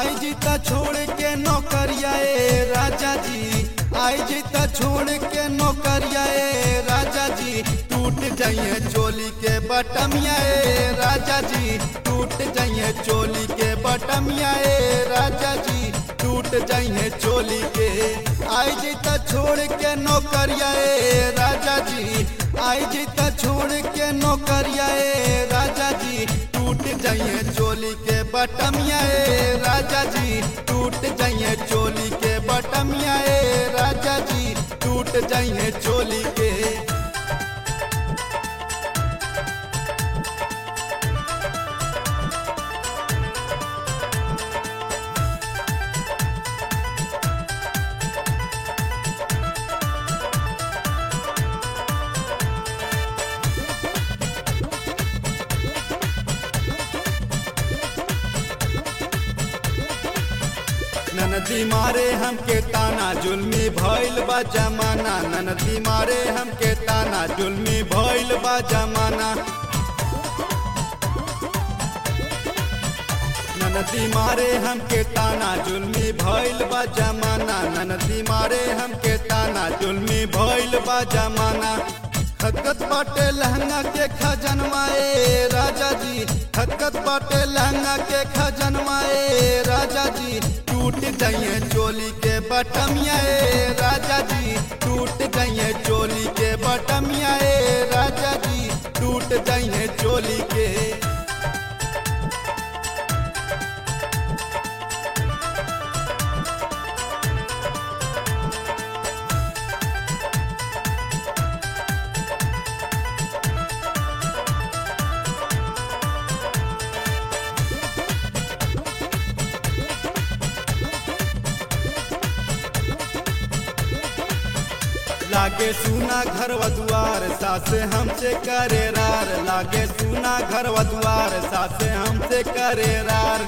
आई जीता छोड़ के नौकरिया ए राजा जी आई जीता छोड़ के नौकरिया ए राजा जी टूट जाइए चोली के बटमिया ए राजा जी टूट जाइए चोली के बटमिया ए राजा जी टूट जाइए चोली के आई जीता छोड़ के नौकरिया ए राजा जी आई जीता छोड़ के नौकरिया ए राजा जी टूट जाइए चोली के बटमिया ए राजा जी टूट जाइए चोली के बटमिया ए राजा जी टूट जाइए चोली के ननदी मारे हमके ताना जुल्मी भइल बा जमाना ननदी मारे हमके ताना जुल्मी भइल बा जमाना ननदी मारे हमके ताना जुल्मी भइल बा जमाना ननदी मारे हमके ताना जुल्मी भइल बा जमाना खतखत बाटे लहंगा के खजनवाए राजा जी खतखत बाटे लहंगा के खजनवाए राजा जी टूट जाइए चोली के बटमिया ए राजा जी टूट जाइए चोली के बटमिया ए राजा जी टूट जाइए चोली के लागे सुना घर दुआर सासे हमसे करे रार लागे सुना घर दुआर सासे हमसे करे रार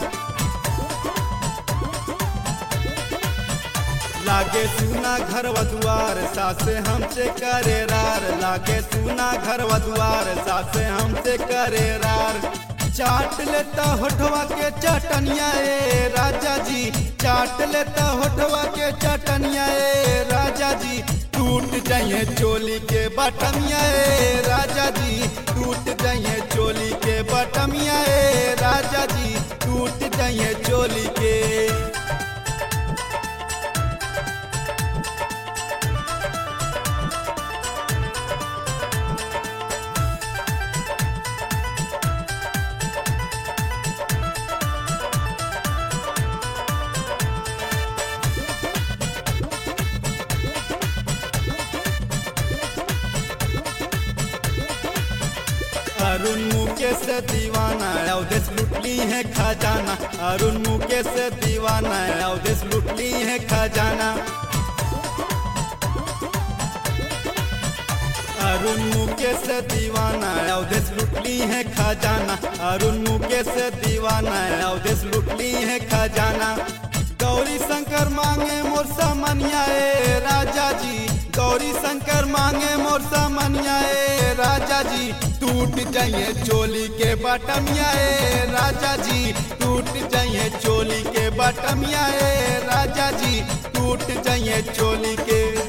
लागे सुना घर दुआर सासे हमसे करे रार लागे सुना घर दुआर सासे हमसे करे रार चाट लेता होठवा के चटनिया ए राजा जी चाट लेता होठवा के चटनिया ए राजा जी टूट जाइए चोली के बटमिया ए राजा जी टूट जाइए चोली के बटमिया ए राजा जी टूट जाइए चोली के अरुण मुकेश से दीवाना अवधेश लुटली है खजाना अरुण मुकेश से दीवाना अवधेश लुटली है खजाना अरुण मुकेश से दीवाना अवधेश लुटली है खजाना अरुण मुकेश से दीवाना अवधेश लुटली है खजाना गौरी शंकर मांगे मोर सामनिया ए राजा जी गौरी शंकर मांगे मोर सामनिया ए राजा जी टूट जाइए चोली के बटमिया ए राजा जी टूट जाइए चोली के बटमिया ए राजा जी टूट जाइए चोली के